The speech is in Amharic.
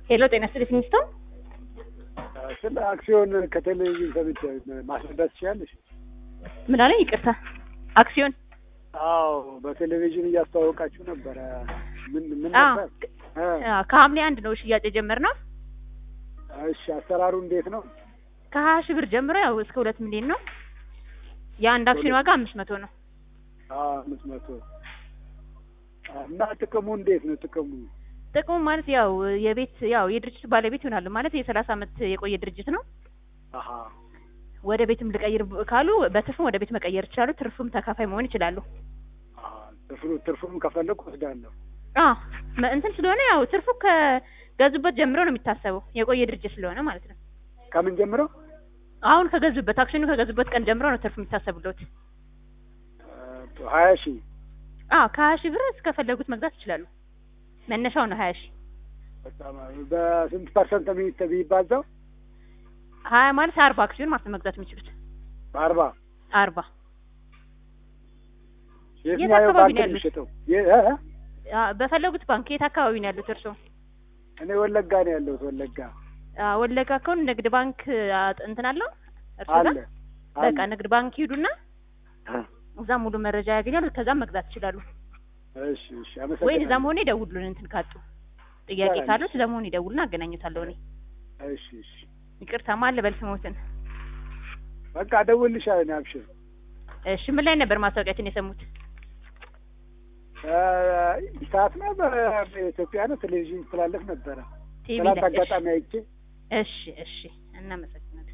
ሄሎ ጤና ይስጥልኝ ፊኒስቶን ስለ አክሲዮን ከቴሌቪዥን ሰምቼ ማስረዳት ትችላለሽ? ምን አለኝ? ይቅርታ አክሲዮን አዎ በቴሌቪዥን እያስተዋወቃችሁ ነበረ። ምን ምን አዎ፣ ነበር? እ አዎ፣ ከሐምሌ አንድ ነው ሽያጭ የጀመርነው። እሺ አሰራሩ እንዴት ነው? ከሀያ ሺህ ብር ጀምሮ ያው እስከ ሁለት ሚሊዮን ነው። የአንድ አክሲዮን ዋጋ አምስት መቶ ነው። አዎ አምስት መቶ እና ጥቅሙ እንዴት ነው? ጥቅሙ ጥቅሙ ማለት ያው የቤት ያው የድርጅቱ ባለቤት ይሆናሉ ማለት የሰላሳ አመት የቆየ ድርጅት ነው። አሀ ወደ ቤትም ልቀይር ካሉ በትርፍም ወደ ቤት መቀየር ይችላሉ። ትርፍም ተካፋይ መሆን ይችላሉ። አሀ ትርፉ ትርፉም ከፈለኩ ወስዳለሁ። አዎ መ- እንትን ስለሆነ ያው ትርፉ ከገዙበት ጀምሮ ነው የሚታሰበው የቆየ ድርጅት ስለሆነ ማለት ነው። ከምን ጀምሮ? አሁን ከገዙበት አክሲዮኑ ከገዙበት ቀን ጀምሮ ነው ትርፍ የሚታሰብለት። ሀያ ሺህ አዎ ከሀያ ሺህ ብር እስከፈለጉት መግዛት ይችላሉ። መነሻው ነው ሀያ ሺህ በጣም በስንት ፐርሰንት ነው የሚተ- የሚባዛው? ሀያ ማለት አርባ አክሲዮን ማለት ነው መግዛት የሚችሉት በአርባ አርባ የትኛው አካባቢ ባንክ ነው ነው ያሉት? የሚሸጠው? የ- እ? አ፣ በፈለጉት ባንክ የት አካባቢ ነው ያሉት እርስዎ? እኔ ወለጋ ነው ያለሁት። ወለጋ አ፣ ወለጋ ከሆነ ንግድ ባንክ አ፣ እንትን አለው እርስዎ አለ ጋር በቃ አለ። ንግድ ባንክ ሂዱና እ። እዛ ሙሉ መረጃ ያገኛሉ። ከዛም መግዛት ይችላሉ። እሺ እሺ ወይ አመሰግናለሁ። እዛ መሆን ይደውሉልን እንትን ካጡ ጥያቄ ይቻላል። ካሉት እዛ መሆን ይደውሉና አገናኙታለሁ እኔ። እሺ እሺ ይቅርታ ማን ልበል ስሞትን? በቃ እደውልልሻለሁ። እኔ አብሽር እሺ ምን ላይ ነበር ማስታወቂያችን የሰሙት? ሰዓት ነው በኢትዮጵያ ነው ቴሌቪዥን ይተላለፍ ነበረ። ቲቪ ትናንት ላይ። አጋጣሚ አይቼ እሺ እሺ እናመሰግናለን።